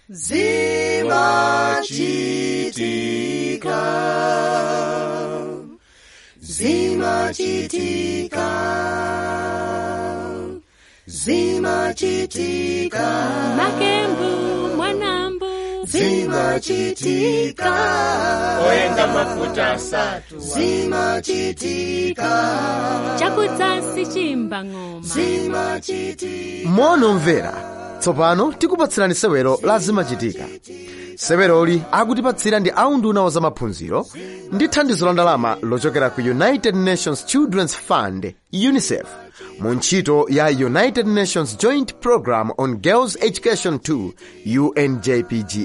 zimachitika zimachitika zimachitika makembu mwanambu zimachitika oyenga mafuta asatu zimachitika chakudzasi chimba ng'oma zimachitika monomvera tsopano tikupatsirani sewero la zimachitika seweroli akutipatsira ndi aunduna wa zamaphunziro ndi thandizo la ndalama lochokera ku united nations children's fund unicef mu ntchito ya united nations joint program on girls education 2 unjpge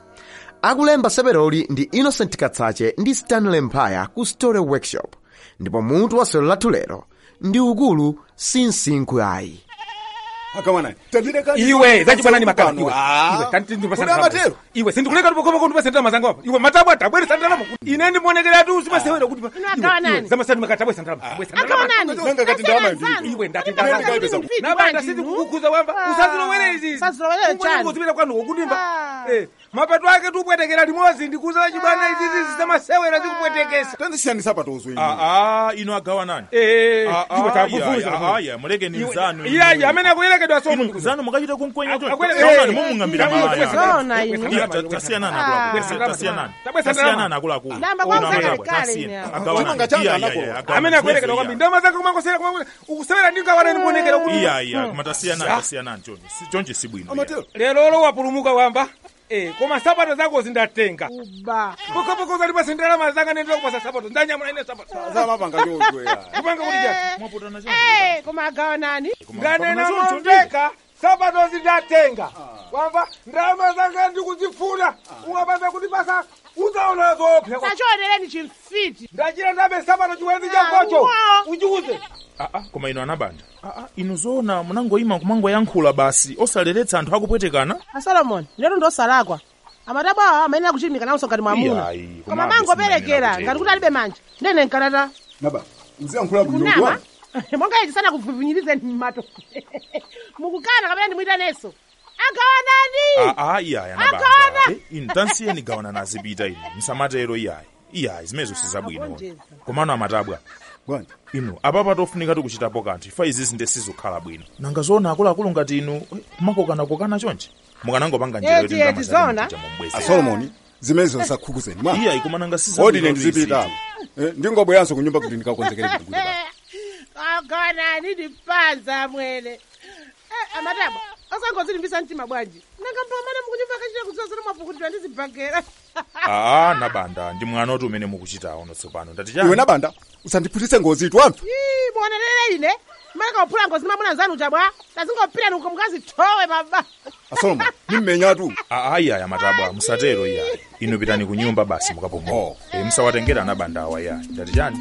akulemba seweroli ndi innocent katsache ndi stanley mphaya ku story workshop ndipo mutu wa sewero lathu lero ndi ukulu sinsinkhu ayi akamwana tandireka iwe zachibwanani makala iwe Ah. iwe kanti ndipasa Kuna ndalama. matero? iwe sindikuleka ndipokoma ndipasa ndalama zangu apa iwe matabwa tabweresa ndalama ine ndimonekera tu simasewera kuti agawa nani? zamasatu makatabwesa ndalama tabwesa agawa ndalama nani Nanga kati ndalama ndili. iwe ndati Nanga ndalama kati pesa- nabanda sindikukukuza wamba usazilowere izi Usazilowere chani? kuzipita kwanu kukudimba Ah. Eh, mapato ake tupwetekera limodzi ndikuza chibwana izizi zizamasewera zikupwetekesa tandisiyanisa patozwe aa ino agawa nani Eh, Ah, ah, iwe iya, takufuza iya, iya, mulekeni mzanu iyayi amene akuyerekedwa inu somo mzanu mukachita kumkwenya Aku- akwele- taonani eh, mumung'ambira eh, malaya eh, Zona inu. Iya, ta- tasiyanani Ah. akuluakulu tasiyanani Tabwesa ndalama. tasiyanani akuluakulu Namba Ino kwanza amatabwa, kale tasiyani. ine. Agawa nani? Chimanga changa Iya, iya, anako. iya, agawa amene nani? akuyerekedwa Iya. kwambiri ndalama zake kumakosera kumwe ukusewera ndingawana ndikuonekera kuti iya iya koma tasiyanani tasiyanani chonje Si- chonje sibwino iya. amatero lero lo wapulumuka wamba eh, koma sapato zako zindatenga ba pokopokoza ndipasa ndalama zanga nendera kupasa sapato ndanyamula ine sapato zamapanga chozwe kupanga kuti chati mwapotana chonje Eh, koma agawa nani nganena Koma choncho momveka sapato zindatenga wamba ndalama zanga ndikuzifuna ungapasa kuti pasa uzaona zopya sachionereni chimfiti ndachira ndabe sapato chiwezi chakocho wow. uchiuze Ah, ah, koma ino anabanda Ah, ah, inu zoona munangoyima kumangoyankhula basi osaleretsa anthu akupwetekana asolomoni lero ndosalakwa amatabwa awa amayenera kuchilimika nawonso ngati mwamuna Iyayi, koma komabe mangoperekera simayenera ngati kuti alibe manja ndene nkalata naba uziyankhula kunama bwinodwa monga ichi sana kupvinyirizeni mmato mukukana kapena ndimuyitaneso agawa nani Ah, ah, iyayi anabanda Akona! Eh, inu tansiyeni gawana nazipita inu msamatero iyayi iyayi zimenezo sizabwino Akonjeza. komano amatabwa bwanji inu apapa tofunika tikuchitapo kanthu ifa izizi nde sizikhala bwino nanga zoona akuluakulu ngati inu eh, mumakokana-kokana chonje mukanangopanga njira Eti, eti, zona. momubwezi asolomoni zimenezo zisakhukuzeni mwa iyayi koma nanga odi ine ndizipita ndingobweranso kunyumba kuti ndikakonzekere kuti kuti agawa nani ndipanza mwene Eh, amatabwa osangozilimbisa mtima bwanji nanga mpamene mukunyumba kachita kudzozera mwapukutidwa ndizibhagera aa nabanda ndi mwana oti umene mukuchita uno tsopano ndati iwe chani nabanda usandiphutitse ngozi itu anthu Ii, muonerere ine maleka uphula ngozi mamuna zanu chabwa tazingopita nuko mukazithowe baba asolomoni nimmenyatu aa iyayi amatabwa musatero iyayi inu pitani ku nyumba basi mukapumula Oh. e, musawatengera anabanda awa iyayi ndati chani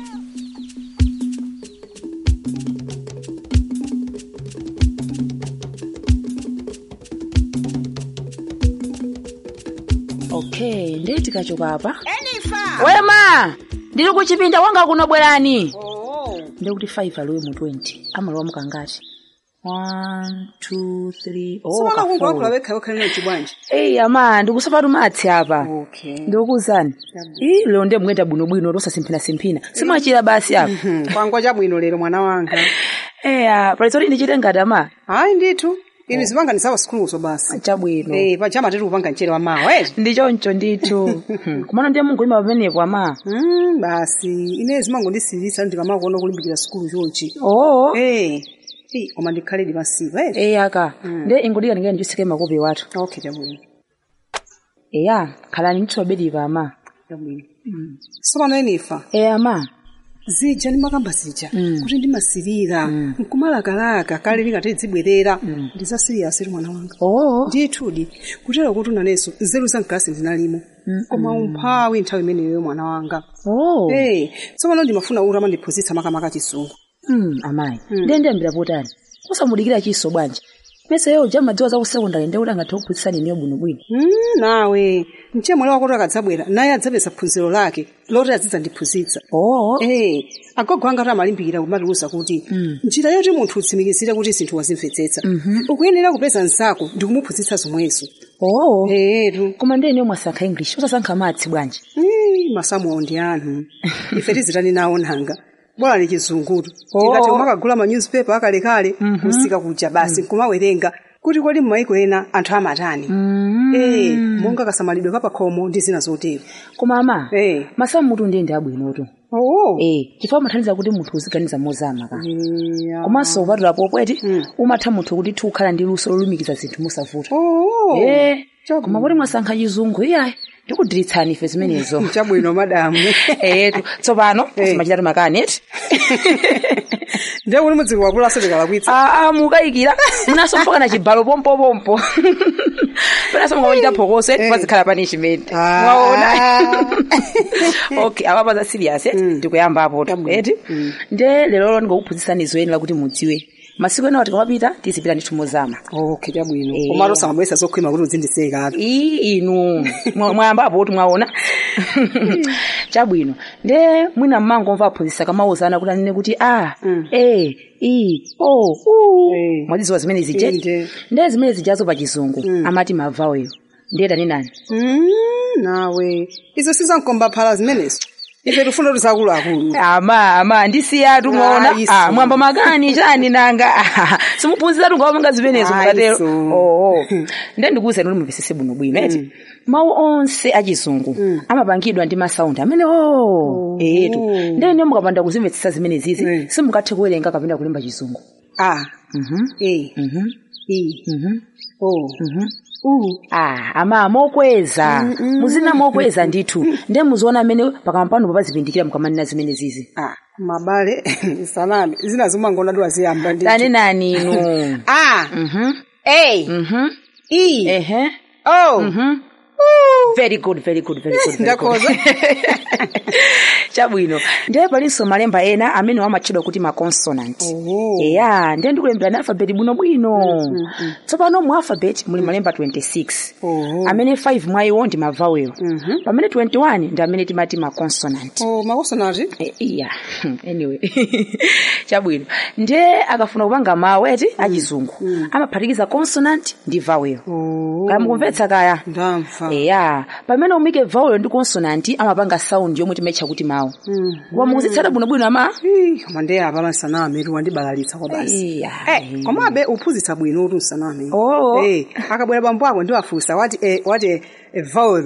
okay ndiye tikachoka apa wema ndili kuchipinda wanga kuno bwerani ndiye kuti 5 alowe mu 20 amalowa mukangati 1 2 3 oh simaka kungowakhula kafolo wekha wekha lino chibwanji eyi ama ndikusapatu matsi apa okay ndikuwuzani ii lero ndiye mukuyenda bwinobwino tosasimphinasimphina simwachira basi apa kwangwa chabwino lero mwana wanga eya palizoti ndichite ngati ama hayi ndithu ini zimanga ndisawa sikuluso basi chabwino eh pachama tiri kupanga mchere wa mawa eti ndichoncho ndithu Hmm, kumano ndiye munguyima pamenepo ama Mm, basi ine zimango ndisilisa ndikamakuona kulimbikira sikulu chonchi oo eh Eh, koma ndikhaledi masiku eti eya aka ndiye ingudika ndingene ndichisike makopi wathu okay chabwino eya khalani ndithiwabedipa ama chabwino sopano enifa eya ama zija ndimakamba zija kuti ndimasirira nkumalakalaka kale lingati dzibwerera ndizasiriyasi mwana wanga oo ndithudi kutero kuti unanenso nzeru za mkasi ndinalimo koma umphawi nthawi imeneyo mwana wanga oo Eh, tsopano ndimafuna ura mandiphunzitsa makamaka chisungu Mm, amayi ndiye ndiyambira potani kusamudikira chiso bwanji meseyo ja madziwa za kusekondari ndi kuti angathe kuphunzitsani niyo bwinobwino Mm, nawe mchemwali wako kuti akadzabwera naye adzapeza phunziro lake loti adzizandiphunzitsa oo Eh, agogo anga kuti amalimbikira kumatiwuza kuti njira yoti munthu utsimikizire kuti zinthu wazimvetsetsa ukuyenera kupeza mnzako ndi kumuphunzitsa zomwezo oo etu koma ndiye niyo mwasankha english osasankha maths bwanji masamuwo ndi anthu ife tizitani nawo nanga bora ni chizungutu Oh. tingati umakagula manyuzipepa akalekale kusika kuja basi nkumawerenga kuti kodi m'maiko ena anthu amatani Eh, monga kasamalidwe kapakhomo ndi zina zotero koma ama Eh. masamu mutu ndiye ndi abwinotu oo eh chifukwa amathandiza kuti munthu uziganiza mozama ka komanso kupatula popweti umatha munthu kuti tikukhala ndi luso lolumikiza zinthu musavuta oo eh koma kuti mwasankha chizungu iyayi ndikudiritsani ife zimenezo chabwino madamu etu tsopano simachitatu makani eti ndiye kuti mudziko wakulaso tikalakwitsa aa mukayikira munaso mpaka na chibalo pompopompo penaso mukamachita phokoso eti pazikhala punishment mwaona okay awapa za serious eti ndikuyamba apo eti nde lero ndikukuphunzitsani zoyenera kuti mudziwe masiku enawo tikamapita tizipita ndithu mozama okay chabwino Eh. komatu samabwesa zokhwima kuti uzindiseka ii inu mwa- mwayamba apo kuti mwaona chabwino nde mwina mmangomva aphunzitsa kamawuzana kuti anene kuti a e i o u Eh. mwadziziwa zimene zije Inde. nde zimene zijazo pa chizungu amati mavaweyo ndiye tani nani Mm, nawe izo sizankomba phala zimenezo ife tifuna kuti zakuluakulu ama ama ndisiyatu mwaona Ah, iso. ah, mwamba makani chani nanga simuphunziratu ngawamanga zimenezo Ah, mukatero iso. oo nde ndikuwuzani kuti mumvesese bwino bwino eti mawu onse achizungu amapangidwa ndi masaundi amene o etu nde ne mukapanda kuzimvetsetsa zimene zizi Mm. simukathe kuwerenga kapena kulemba chizungu a Mhm, e mhm, i mhm, o mhm. u Ah, ama mokweza muzina mokweza ndithu nde muziona amene pakamwa pano papazipindikira mukamanena zimene zizi a mabale sanami zina zimangona tiwaziyamba ndi tani nani inu a Mhm, e mhm, i ehe o Mhm. very good very good very good very good. ndakhoza chabwino ndiye palinso malemba ena amene amatchedwa kuti maconsonant Oh. eya ndiye ndikulembera ni alphabet bwinobwino tsopano mu alphabet muli malemba 26 Oh. amene 5 mwa iwo ndi mavowel pamene 21 ndi amene timati maconsonant o makosonati Eh, iya anyway chabwino ndiye akafuna kupanga mawu eti achizungu amaphatikiza consonant ndi vowel kaya mukumvetsa kaya ndamva eya pamene umike vowel ndi consonant amapanga sound yomwe timaitcha kuti mawu koma mukuzitsata bwinobwino ama Ih, koma ndiye apa masanami tiwandibalalitsa kwa basi iya Eh, komabe uphunzitsa bwino kuti usanami Oh. Eh, akabwera bambo ako ndiwafunsa wati eh, wati eh, eh, vowel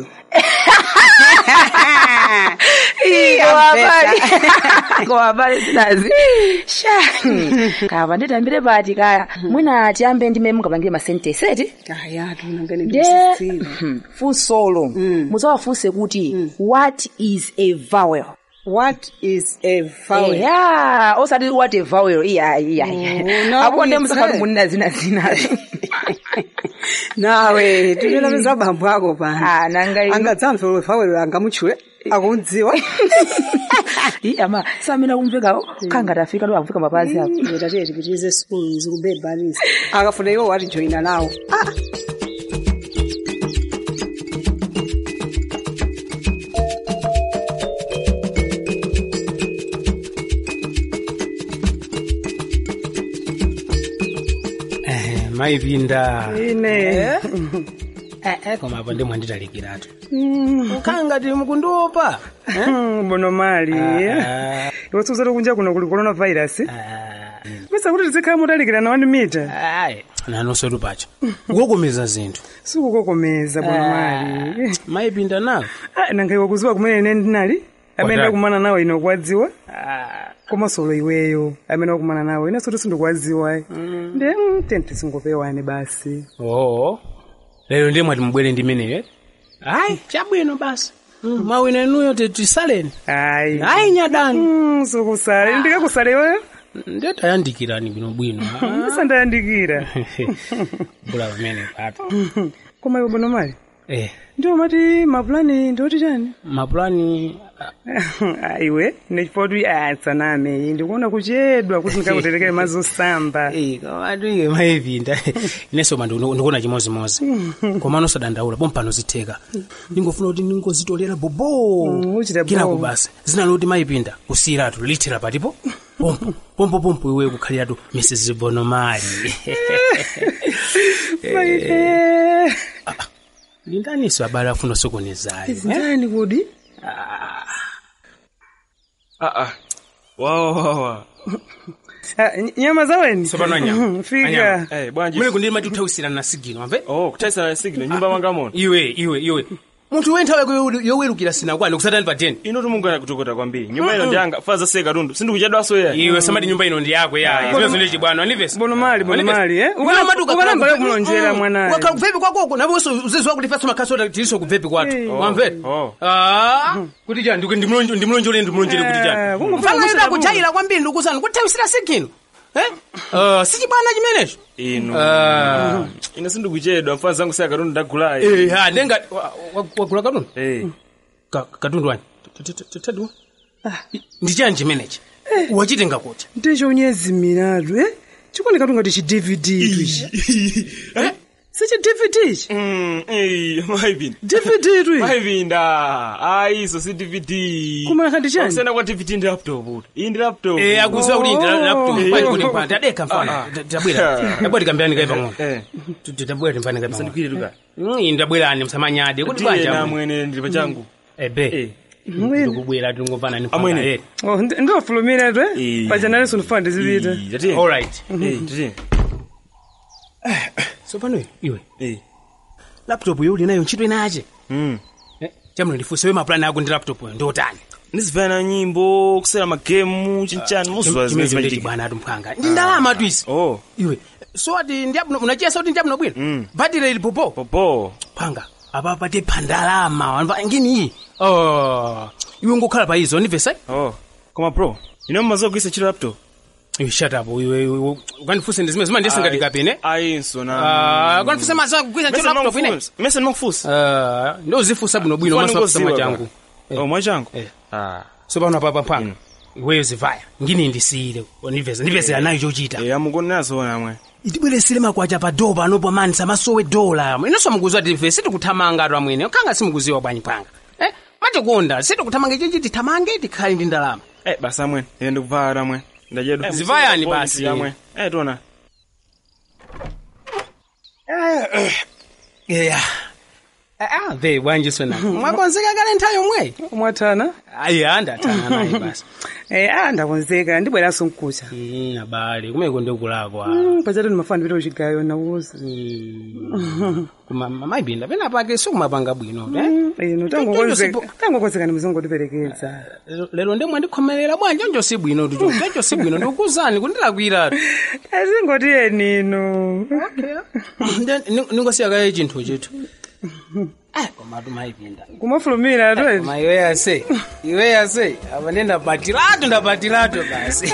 kowapali zinazi sha kapa nditambire pati kaya mwina tiyambe ndime mungapangire masentesi eti kaya tunangene nde ndisitsira funsolo muzawafunse kuti what is a vowel what is a vowel ya osati what a vowel iya iya no, apo nde it's musafati right. munena zina zina nawe tinenapeza bambo ako pano Ah, nanga ino. angadzamve vowel angamutchule akundziwa Ii, ama samene akumvekawo khangati afika ndo akufika mapazi apo tatiye tipitirize skulu zikubebanisa akafuna iwo wati joina nawo ah. Eh, maipinda ine eh, eh, koma apo ndimwanditalikiratu ukangati mukundiopa bono mali Ah, iwe suzati kunja kuno kuli coronavirus ah, misa kuti tizikhala mutalikirana wani mita ayi nanonsotu pacho kukokomeza zinthu sikukokomeza bono mali maipinda nawo Ah, nanga iwe kuziwa kumene ine ndinali amene Watali. ndakumana nawo ine kuwadziwa Ah, koma solo iweyo amene wakumana nawo ine soti sindikuwadziwa ndi mm, tenti singopewane basi oo lero ndiye mwati mubwere ndi meneyo ayi chabwino basi Mm, mawina enuyo tisaleni ayi ayi nyadani Mm, sukusale ndikakusale iweyo ndiye tayandikirani bwinobwino ndisandayandikira bula pamene pato koma iwe bono mali eh ndiwo mati mapulani ndioti chani mapulani iwe nechipoti atsaname ndikuona kuchedwa kuti ndikakuterekere mazosamba kawatu iwe maipinda ineso mandi ndikuona chimozimozi koma nosadandaula pompano zitheka ndingofuna kuti ndingozitolera bobo uchita kina bobo. kubasa zina loti maipinda kusiyiratu lithira patipo pompo pompo pompo iwe kukhaliratu mrs bonomali Maipe. lindaniso abale afuna sokonezayo zindani kodi aa wawawawa Ah, ny- nyama zaweni Sopano anyama. fika Anyama. Eh, bwanji mene kundili mati uthawisirana na sigino amve oh kuthawisirana na sigino nyumba mwanga mono iwe iwe iwe munthu we nthawi yako yowerukira sinakwani kusatani pa teni ino timungana kutokota kwambiri nyumba ino ndiyanga faza seye katundu sindikuchedwaso ya iwe samati nyumba ino ndi yako ya iwe zone chibwana anivesa bonomali bonomali eh ukanamba kumulonjera mwanayo wakhala kuvepi kwakoko nawenso uzizi wako lifaso makhaso tiliso kuvepi kwathu Eh. wamvere Oh. Ah, kuti chani ndiku- ndimulonje- ndimulonjere ndimulonjere kuti Eh, chani kungofuna mfana kuchita ida kuchayira kwambiri ndikuzana kuthawisira sigino eh Ah, si chibwana chimenecho ino Ah. ino sindikuchedwa mfana zangu seye katundu ndagulayi Eh, ha nenga wa- wa- wagula katundu Eh. Ka- katundu wani tadiwa ndichani chimenechi wachitenga kuti ndichonyezimiratu eh chikuoneka tungati chi dvd tu ichi sichi dvd ichi Mm, eh, maipinda dvd tu ichi maipinda ayi iso si dvd Koma khandi chani? kusiyana kwa dvd ndi laptop uti iyi ndi laptop Eh, akuziwa kuti ndi laptop Eh. pani kuti mpanda tadeka mfana Ah, ah. tabwera tabwera tikambirani kai pang'ono Eh. tabwera timpani kai pang'ono Sandikwire tuka Mm, ndabwerani msamanyade kuti ndiye banja namwene ndili pachangu ebe Eh. ndikubwera tingomvana ni Amwene. mpaka Oh, ndi- ndofulumira tu eh Eh. pachanaleso ndifuna ndizipita Ii, tatiye. all right Eh, tatiye. so pano iwe Eh. laptop yo uli nayo ntchito inache Mm. Eh, chamno ndifunse we mapulani ako ndi laptop yo ndotani ndizivana nyimbo kusera magemu chinchani muzuwa zimene chimecho ndi zimachitika chibwana atu mphanga ndi ndalama tu isi oh iwe so ati ndiabno unachiyesa kuti ndiabno bwino Mm. badire ili popo popo phanga apa pati pandalama wanva ngini iyi oh iwe ngokhala pa izo ndivesa oh koma bro ino mmazogwisa chilo laptop iwe shut up iwe iwe ukandifunse ndi zimene zima ndisingati kapene ayinso Ah, ukandifunse maza kugwisa ntchito laptop ine mese ndimakufunsa Ah, ndo uzifunsa bwino bwino Funa masafusa ngoziwa machangu bwana. oh mwachangu Eh. ah so pano papa mphanga iweyo zivaya ngini ndisiyile ndiveza ndiveza nayo chochita eh amukonenazo namwe itibweresire makwacha pa dola panopo mani samasowe dola inonso mukuziwa tife sitikuthamanga atu amwene khanga simukuziwa bwanyi phanga eh matikonda sitikuthamanga ichichi tithamange tikhale ndi ndalama eh basi amwene ine ndikuvala amwe ndachedwa Zivayani basi. amwe eh tiona yeah ah ve bwanji sona mwakonzeka kale nthawi yomwe mwathana ayi andathana naye basi eh ah ndakonzeka ndibweranso mkucha Mm, abale kumeko ndikulakwa Mm, pachatu ndimafana ndipita kuchigayo nauza kuma maibinda pena pake sikumapanga bwino eh? ino tangokonzeka tangokonzeka ndimuzongo ndiperekedza Lero- lero ndemwe ndikhomerera bwanji onjo si bwino tucho onjo si bwino ndikuzani kundilakwira azingotiyeni ino ningosiya kaye chinthu chithu Eh, komatu maipinda kumafulumira tu eti koma iwe yase iwe yase apa ndi ndapatiratu ndapatiratu basi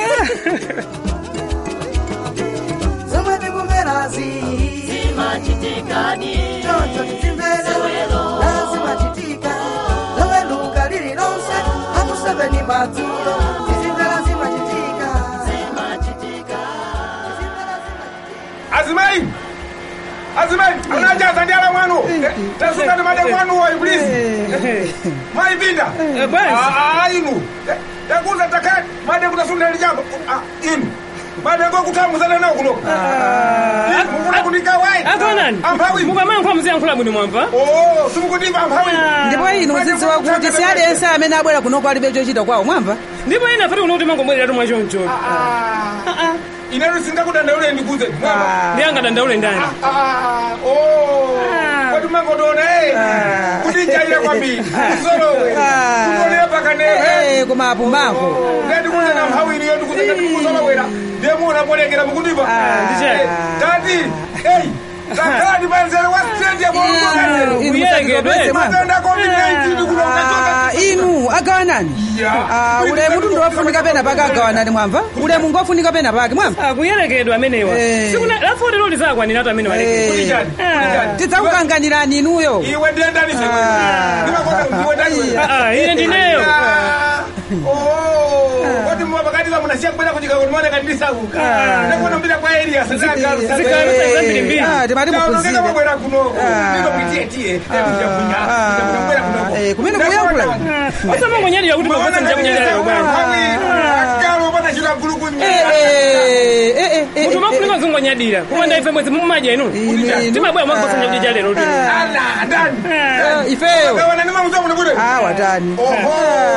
zomwe tikumverazi zimachitikadi choncho titimvere zimachitika loweluka lililonse akuseveni madzulo tizimvera zimachitika azimai azimai anajaza ndi ala mwanu tasungani made mwanuwo iblisi maipinda inu yakuza takati made kutasunda lijambo inu made ngokutambuzana nawo kuno mukuna kunika wai akonani amphawi mukamankha muziyankhula bwino mwamva oh simukutimba amphawi ndipo ino uzidziwa kuti si aliyense amene abwera kuno kwalibe chochita kwawo mwamva ndipo ina fati kuno kuti mangomwereratu mwachoncho inetu singakudandaule ndikuze ndi angadandaule ndani kwati mangotoona kuti njaira kwambiri usolowe kutonera pakanere koma apumako ngati kunena mphawi iliyo ndikuze ngati mukusolowera ndiye munabolekera mukundipa tati eyi takhalani panzere wa stadium matenda covid-19 kuno ukachoka Ah, inu agawanani Ah, ulemu tundu wafunika pena pake agawanani mwamva ulemu ngofunika pena pake mwamva akuyelekedwa amenewa sikuna lafoti loli zakwanira atu amene walekedwa tidzakukanganirani inuyo iwe ndiye ndani iwe iwe ndani iwe Ah, ine ndineyo koti mapakatiza munasiya kubwera kuchika kuti muone kandisakuka Ah. ndikuona mbira kwa elias Zikalo zambiri mbiri. Ah, timati mupuzire. mubwera kunoko ndiko kuitietiye ndikujakunya ndikubwera kunoko kumene kuyankula osamangonyadira kuti mapasa njakunyadira akalo pana chira gulu kunyi mutu mafunika zingonyadira kupanda ife mwezi mumaja inu timabwera mwakupasa njakudya cha lero tu ala ndani ifeyo kawana nimamuza muno kuti Ah, watani oho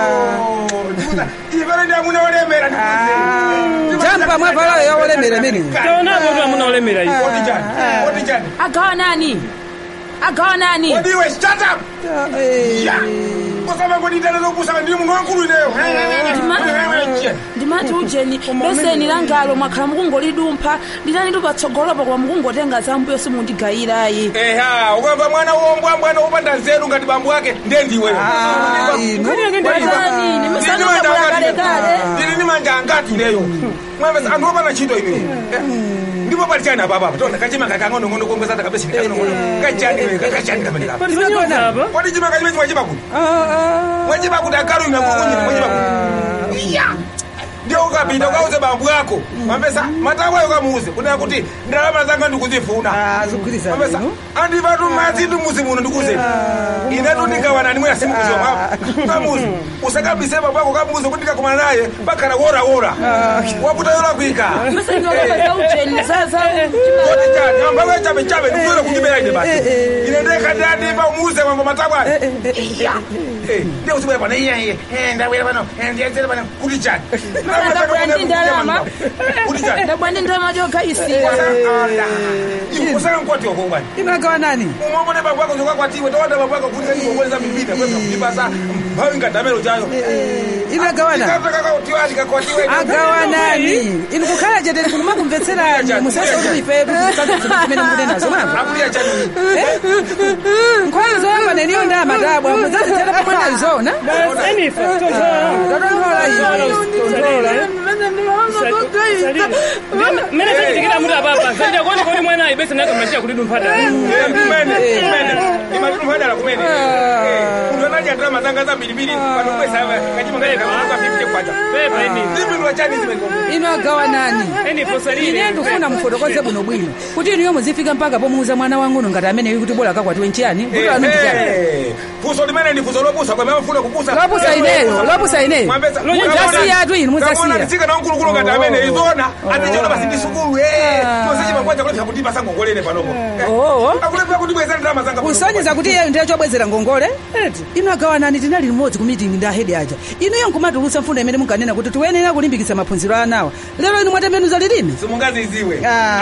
ivero ndi amuna olemera jampa mwavala yawolemera mene taonapo tu amuna olemera iyi Kodi chani? Kodi chani? agawanani agawanani Kodi iwe shut up ya kusama kodi ndana zokusama ndiri munhu wankulu ineyo ndimati ujeni beseni langalo mwakhala mukungolidumpha nditani tupatsogolopa kwa mukungotenga zambuyo simundigayirayi eha ukamba mwana wombwa mwana wopanda nzeru ngati bambo ake ndendiwe ndiri ni manja angati ineyo mwamesa anthu opana ntchito ineyo ndipo pali chani apa apa tona kachima kakang'onong'ono kongweza takabesi kachani kachani kamene kapa kodi chima kachime chimwachipa kuti mwachipa kuti akalu ina kukunyina mwachipa kuti iya ndio ukapita ukauze bambu yako mambesa matabwayo kamuuze kunena kuti ndalama zanga ndikuzifuna mambesa andipatu madzi ndumuzi muno ndikuze inetu ndikawanani mwina simukuziwa mwapo kamuzi usakabise bambu yako kamuuze kuti ndikakumana naye pakhala wora wora waputa yola kuika koti chani ambawe chabe chabe ndikuzola kujibera ine basi ine ndekandiyadipa umuuze mambo matabwayo ndio usibwera pano iye iye ndabwera pano ndiyenzere pano kuti chani ndabwa ndi ndalama jogayisiwa usakankwati wako bwana inagawanani umwamone bambo yako zokakwatiwe towanda bambo yako kuti ndikuoneza mipita kweza kulipasa mphawi ngadamelo chayo inagawana agawanani inu kukhala chete kuno makumvetserani musasa kuti ifetu zimene mukute nazo mwamva nkhozo yamba neniyo ndi amatabwa muzazitera pamwe nazona mmene zachitikira muti apapa zanja kuone kuti mwana ayibese nakamachira kuti dumphata imatumphadala kumene munthu anadya mazanga zambiribiri panokwesa kachima kaeka 50 kwacha zipindula chani zimene inu agawanani ine ndikufuna mufotokoze bwino bwino kuti inuyo muzifika mpaka pomuuza mwana wang'ono ngati ameneyo kuti bola akakwatiwe nchiyani kuti anu ndichani fuso limene ndi fuso lopusa kwame amafuna kupusa lopusa ineyo lopusa ineyo mudzasiyatu inu mudzasiya nditsika namkulukulu ngati amene izona atichona basi ndi sukulu tosechimangwaja kulepsa kundipasa ngongolene panopo akulepsa kundibwezera ndalama zanga kusonyeza kuti iyeyo ndiye chobwezera ngongole inu agawanani tinali limodzi ku mitingi ndi ahedi aja inuyo nkumatulutsa mfundo imene munkanena kuti tiyenera kulimbikitsa maphunziro anawa lero inu mwatembenuza lilime simungaziziwe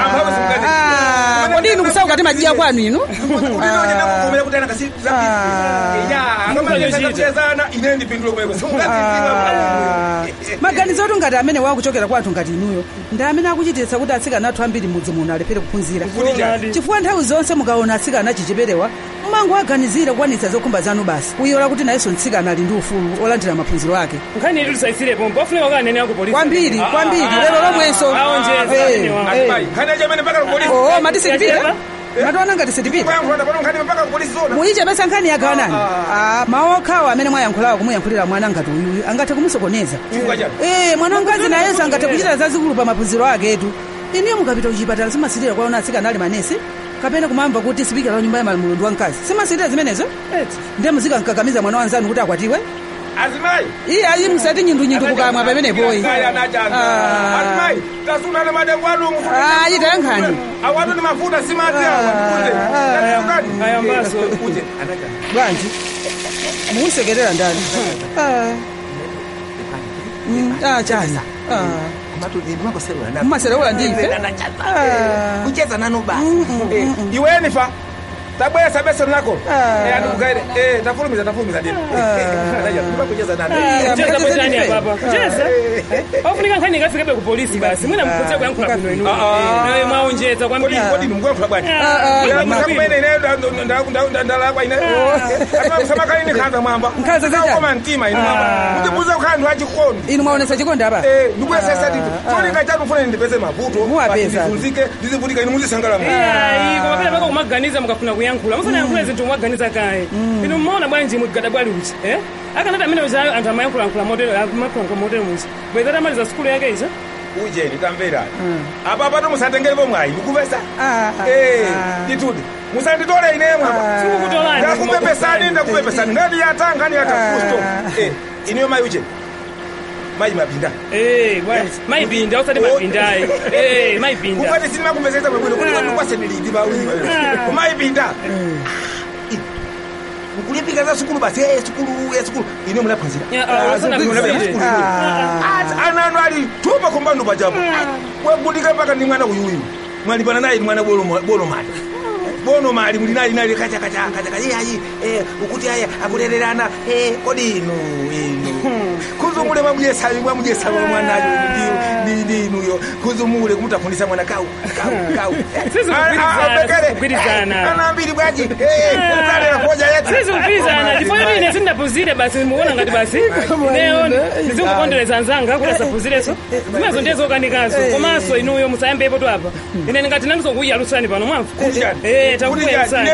kodi inu kusauka timajiya kwanu inu ine ndipindule kumeko maganizo atu ngati amene wakuchokera kwathu ngati inuyo ndi amene akuchititsa kuti atsikana athu ambiri mudzi muno alephere kuphunzira chifukwa nthawi zonse mukaona atsikana achicheperewa mmango aganizire kuwanitsa zokhumba zanu basi kuyola kuti nayenso mtsikana ali ndi ufulu olandira maphunziro ake nkhani yetu tisaisirepo pafunika kanene ako polisi kwambiri kwambiri lero lomwenso oo mati sitipita mationa ngati sitipita muyichepesa nkhani yagawanani mawu okhawo amene mwayankhulawo kumuyankhulira mwana ngati uyuyu angathe kumusokoneza ee mwana wamkazi nayenso angathe kuchita zazikulu pa maphunziro aketu iniyo mukapita kuchipatala simasitira kwaona atsikana ali manesi kapena kumamva kuti sipikala wa nyumba ya mulundu wamkazi simasitira zimenezo ndiye muzikamkakamiza mwana wanzanu kuti akwatiwe azimayi iye ayi musati nyindunyindu kukamwa pamenepoyi tasunana madengo anu ayi tayankhani awatu ni mafuta simati ayambaso bwanji muusekerera ndani chani mmaserewula ndife kucheza nanu basi iweni fa tabwesa besa lako Eh, andikukaire Eh, tafulumiza tafulumiza dini ndipakucheza nani kucheza bwetani apa apa kucheza ofunika nkhani ikafikabe ku polisi basi mwina mkutse kuyankhula bwino inu nawe mwaonjeza kwambiri kodi ndimkuyankhula bwanji kumene ine ndalakwa ine samakalini nkhanza mwamba Nkhanza zita? koma mtima ine mwamba ndibuza kukhala anthu achikono inu mwaonesa chikondi apa ndikuyesesa tito cholinga chanu fune ndipeze mavuto Muwapeza. ndizunzike ndizivutika ine muzisangala mu ayi koma pena paka kumaganiza mukafuna kuyankhula musana yankhule zinthu mwaganiza kaye inu mmaona bwanji mugada bwali uchi eh akanati amene uza anthu amayankhulayankhula motero amayankhulayankhula motero muchi bwezati amaliza sukulu yake iza ujeni tamverani apa pato musatengelepo mwayi ndikupesa Ah, ah, Eh, ah. ndituti musanditole ine mwamba Sikukutolani, ndakupepesani ndakupepesani ngati yata ngani yata kusto Eh, iniyo mayi ujeni mayi mapinda Eh, bwanji mayipinda usati mapindayi Eh, mayipinda kupati sinimakumbezesa bwebwino kuti wanukwasenilidi mawili kumayipinda nkulipika za sukulu basi eh, sukulu eh, sukulu ine munaphunzira Ya, ah, wasana phunzire. ananu ali tupa kombando pachapo wegudika mpaka ndi mwana uyuyu mwalipana naye ni mwana bolo bolo mali bono mali muli nali nali kacha kacha kacha kacha iye ayi eh ukuti ayi akulererana eh kodi inu inu kuzumule mwamujesa mwamujesa mwanayo ndi ndi inuyo kuzumule kumutafundisa mwana kau kau kau Sizikugwirizana, sizikugwirizana. ana mbili bwaji eh ukale koja yetu sizikugwirizana chifukwa choti ine sindapuzire basi mukuona ngati basi neyo ndizikukondereza anzanga kuti asapuzireso zimezo ndiye zokanikazo komanso inuyo musayambepo tu apa ine ndingati nandizokuyalusani pano mwamva Eh, takukuyerusani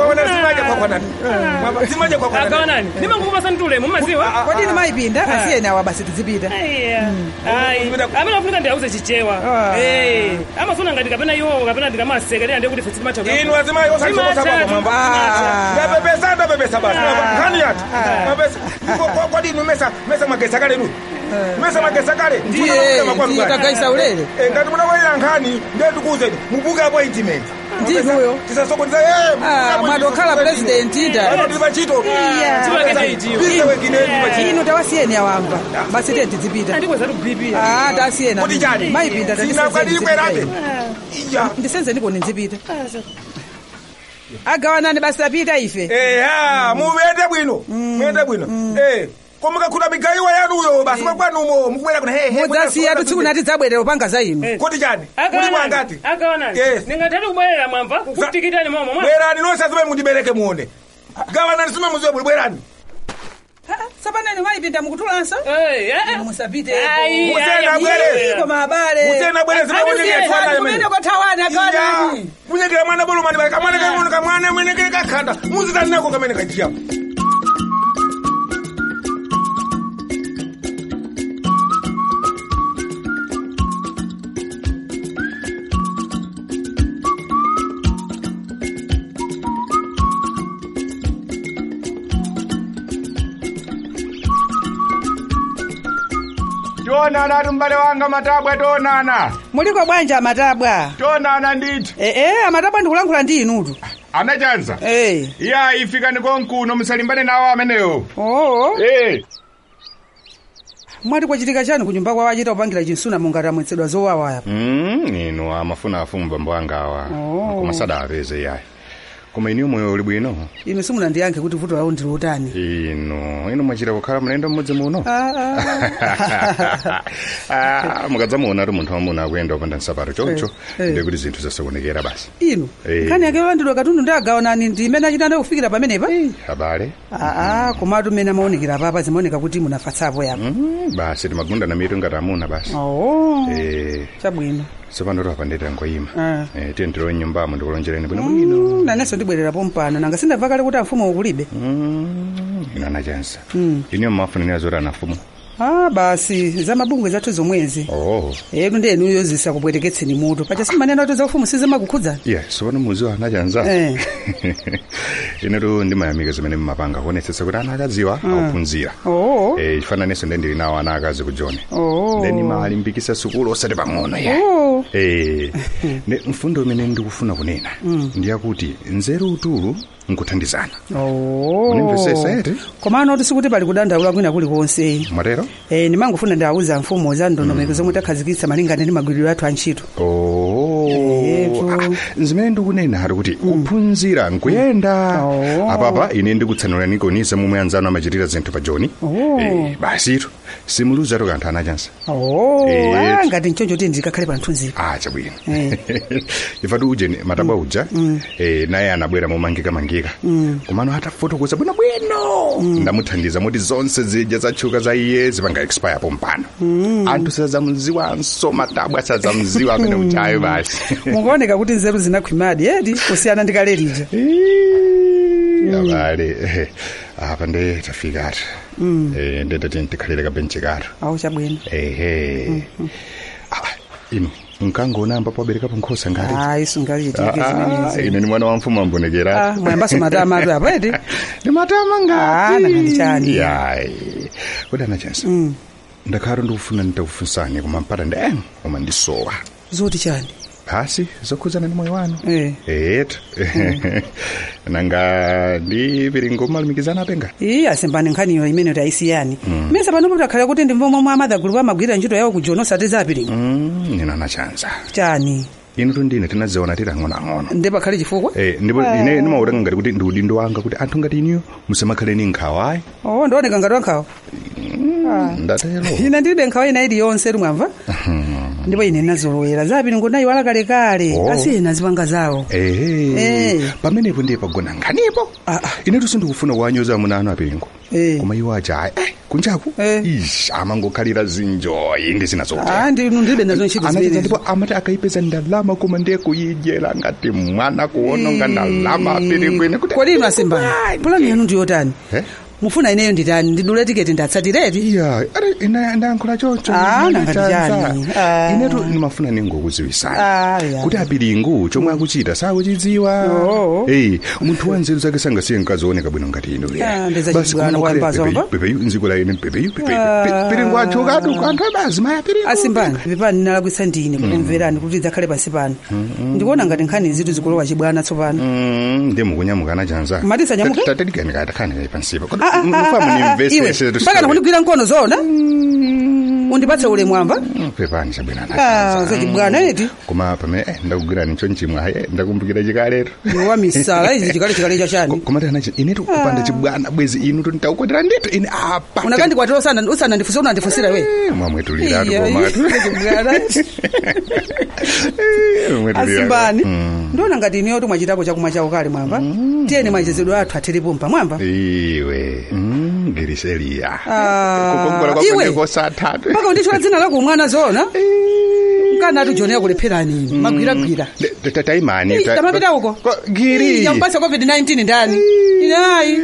akawanani ndimangukupasani tulemu mumaziwa kodi ine mayipinda asiyeni awa basi tizipita amene afunika ndiyauze chichewa Eh, amafuna ngati kapena iwowo kapena ndikamasekerera ndiye kuti fe sitimacha inu azimayi osalisokosakwako mwamba ndapepesa ndapepesa basi nkhani yati mapesa kodi inu mesa mesa magesa kale inu mesa magesa kale ndiye tagaisa ulere ngati munawalira nkhani ndiye tikuuzeni mubuke appointment ndinuyo tisasokoneza mwadokhala president ida tili pachito inu tawasiyeni awamba basi tiye tizipita Ah, tasiyeni Kuti chani? mayipinda Sinakwadikwerate. ndisenze ndikoni nzipita agawanani basi tapita ife eya muyende bwino muyende bwino Eh, koma kakhuta migayiwa yanuyo basi makwanumo mukubwera kuna hehe mudzasiya tutsiku nati zabwerera upanga za inu kuti chani muli mwangati akawanani Yes. ningatati kubwerera mwamva kukutikitani momo mwa bwerani nonse azimene mundibereke muone gawanani sime muziwe buli bwerani sapanani mayipinda mukutulanso musapite Ai, Musena ai, bwere. iko mabale Musena bwere zimene munyekera twana yemene. kumene kwathawani agawanani munyekera mwana bolomani bali kamwana kamono kamwana mwenekere kakhanda muzitanako kamene kajiyapo tionana ati m'bale wanga matabwa tionana muliko bwanja amatabwa tionana ndithu ee amatabwa ndikulankhula ndi inutu anachanza Eh. iya ifikani konkuno musalimbane nawo amenewo oo Eh. mwati kwachitika chani kunyumba kwawo achita kupangira chinsuna mungati amwetsedwa zowawa yapo Mm, inu amafuna afumu bambo anga awa koma sadapeze yayi koma iniyo moyo uli bwino inu simunandiyankhe kuti vuto lawo ndili utani inu inu mwachita kukhala mlendo mmodzi muno Ah, ah. Ah, mukadzamuona ati munthu wamuna akuyenda upanda nsapato choncho Eh, eh. ndi kuti zinthu zasaonekera basi inu Eh. nkhani yake yolandidwa katundu ndi agawanani ndi imene achitanda kufikira pamenepa abale aa komatu mmene amaonekera papa zimaoneka kuti munafatsapo yapo Mm, basi timagundana mitu ngati amuna basi oo Eh, chabwino tsopano tipapandetera ngoyima Ah. Eh, tiye ndilowe nyumbamo ndikulonjereni bwino bwino Mm, nanenso ndibwererapo mpano nanga sindamva kale kuti amfumu ukulibe inu anachanza Mm. iniyo mmafunira zoti anafumu ah basi za mabungwe zathu zomwezi oh etu ndi enuyo zisakupweteketseni mutu pacha simanena kuti zaufumu sizimakukhudzani yeah sopano muziwa anachanza Eh. inetu ndimayamika zimene mmapanga kuonetsetsa kuti ana akadziwa Mm. akuphunzira oo Eh, chifananiso nde ndili nawo ana akazi kujoni oo then imalimbikisa sukulu osati pang'ono ya oo Eh, ne mfundo imene ndikufuna kunena Mm. ndiyakuti nzeru utulu nkuthandizana oo Munimvesesa eti? komano tisikuti pali kudandaula kwina kulikonse mwatero Eh, ndimangofuna ndiawuza mfumu za ndondomeko zomwe takhazikitsa malingana ndi magwiridwe athu a ntchito oh Eh, Ndithu, ah, zimene ndikunena ari kuti kuphunzira nkuyenda apapa ine ndikutsanula nikonisa momwe anzanu amachitira zinthu pa joni Oh. Eh, basitu simuluzatu kanthu anachansa oh Eh. ah, ngati nchoncho ti ndikakhale pa mthunziko ah chabwino ifatu uje matabwa uja eh, naye anabwera momangika-mangika Mm. kumano atafotokoza bwinobwino ndamuthandiza moti zonse zija zatchuka za iye zipanga expire pompano Mm. anthu sazamziwanso matabwa sazamziwa amene uchayo basi mukuoneka kuti nzeru zinakhwimadi edi kusiyana ndikalelija abale eh, apa nde tafika ati Mm. Eh, ndete tikhalire kabenchi kato awu chabwino ehe Ah, ino nkangona ambapo aberekapo nkhosa ngati ayi sungalichitike Ah, ah, zimenezi ine ni mwana wa mfumu ambonekera mwayambaso matama atu apo edi ni matama ngati nakanichani yayi kodi anachansa ndakhala ndikufuna nditakufunsani koma mpata ndi em koma ndisowa zoti chani basi zokhuzana ndi moyo wanu Eh. etu nanga ndi piringo malumikizana apenga iyi asimbani nkhaniyo imene kuti ayisiyani Mm. mesa pano kuti akhale kuti ndimvo momwe amadagulu amagwirira ntchito yawo kujono osati zapiringo nina anachanza chani inu tundine tinaziona tiri ang'onoang'ono ndi pakhale chifukwa Eh, ndipo Ah. ine ndimautanga ngati kuti ndi udindo wanga kuti anthu ngati iniyo musamakhale ni nkhawa ayi oh ndioneka ngati wankhawa ndatero ine ndilibe nkhawa ina iliyonse lumwamva ndipo ine nazolowera zapiringo nayiwala kalekale Oh. asiyena zipanga zawo ehe Eh. pamenepo ndiye pagona nkhanipo inetu sindikufuna kuwanyoza amuna anu apengo koma iwo aja ayi eh, kunjaku ish amangokhalira zinjoyi ndi zina Ah, ndinu ndilibe nazo ntchito Anachita zimenezo ndipo amati akaipeza ndalama koma ndiye kuyidyera ngati mwana kuononga ndalama aperekwene kuti kodi inu asimbani pulani yanu ndiyotani mufuna ineyo nditani ndidule tiketi ndatsatireti iya ari ina ndayankhula choncho Ah, Mwana nangati chanza. chani. Ah. inetu ndimafuna ningokuziwisani Ah, ya. kuti apiringu chomwe akuchita sakuchidziwa eyi munthu wa nzeru zake sangasiye mkazi ooneka bwino ngati inu Ah, ndezachibwana kwambazo mba? pepeyu nziko la ine pepeyu pepeyu Ah. piringu achokatu anthu abazimaya piringu asimbani pepani ndinalakwitsa ndine kukumverani kuti idzakhale pansi pano ndikuona ngati nkhani zitu zikulowa chibwana tsopano ndi mukunyamukana chanza Mati sanyamuke? tatikanika takhani pansipa Ah, ah, ah, ah, iwe mpaka nakundigwira mkono zona undipatse ule mwamva pepani chabwino Ah, zachibwana eti koma pamene eh, ndakugwirani ncho nchimwe ayi ndakumbukira chikaletu wa misala izi chikale chikale chachani komati anachi inetu kupanda chibwana bwezi inu tinditaukotera nditu ine apa unakandikwatira usana usanandifusa unandifusira we mwamwetuliratu Iya, komatu zachibwana asimbani ndiona ngati ineyo tumwachitapo chakumwa chawo kale mwamva tiyeni machezedwe athu atiripumpa mwamva iwe mm, giriseliya Ah, kukongola iwe kwakoneko satatu mpaka unditchula dzina lako umwana zona mkana ati jonera kulepherani magwiragwira taimani Ih, tamapita uko giri. Ih, yampasa covid-19 ndani inayi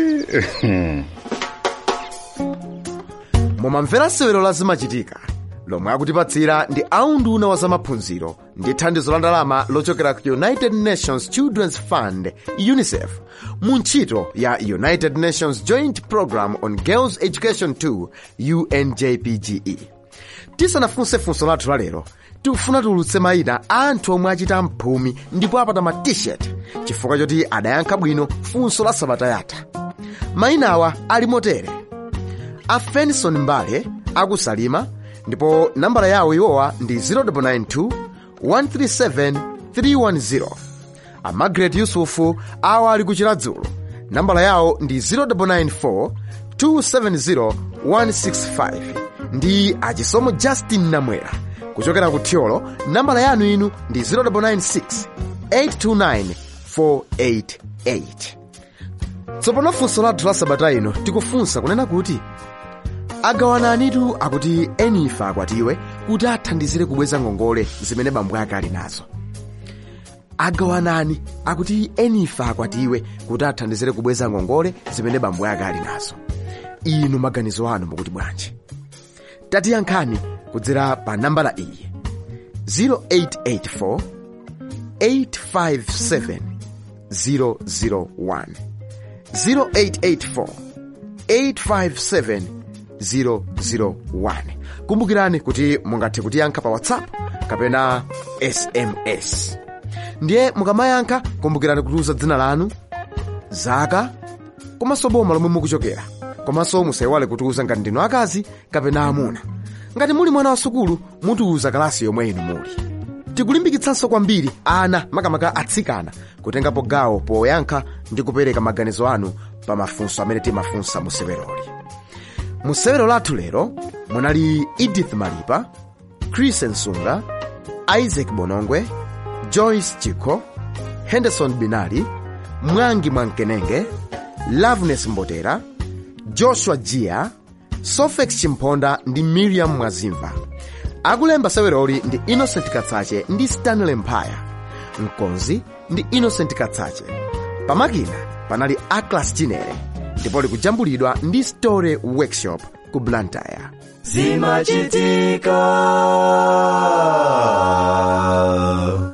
mumamvera sewero la zimachitika lomwe akutipatsira ndi aunduna wa zamaphunziro ndi thandizo la ndalama lochokera ku united nations children's fund unicef mu ntchito ya united nations joint program on girls education 2 unjpge tisanafunse funso lathu lalero tikufuna tiulutse mayina a anthu omwe achita mphumi ndipo apata ma t-shirt chifukwa choti adayankha bwino funso la sabata yatha mayinawa ali motere a fenson mbale akusalima ndipo nambala yawo iwowa ndi 0992 137 310 a margaret yusufu awa ali kuchiladzulo nambala yawo ndi 0994 270 165 ndi achisomo justin namwera kuchokera ku thyolo nambala yanu inu ndi 0996 829 488 tsopano funso lathu la sabata ino tikufunsa kunena kuti agawananitu akuti enifa akwatiwe kuti athandizire kubweza ngongole zimene bambo ake ali nazo agawanani akuti enifa akwatiwe kuti athandizire kubweza ngongole zimene bambo ake ali nazo inu maganizo anu mukuti bwanji tatiyankhani kudzera pa nambala iyi 0884 857 001 0884 857 001 kumbukirani kuti mungathe kutiyankha pa whatsapp kapena sms ndiye mukamayankha kumbukirani kutiuza dzina lanu zaka komanso boma lomwe mukuchokera komanso musayiwale kutiuza ngati ndinu akazi kapena amuna ngati muli mwana wa sukulu mutiuza kalasi yomwe inu muli tikulimbikitsanso kwambiri ana makamaka atsikana kutengapo gawo poyankha ndi kupereka maganizo anu pa mafunso amene timafunsa mu seweroli mu sewero lathu lero munali edith malipa chris nsunga isaac bonongwe joyce chikho henderson binali mwangi mwamkenenge loveness mbotera joshua jia sofex chimponda ndi miriam mwazimva akulemba seweroli ndi innocent katsache ndi stanley mphaya mkonzi ndi innocent katsache pamakina panali aclas chinere ndipo likujambulidwa ndi story workshop ku blantyre zimachitika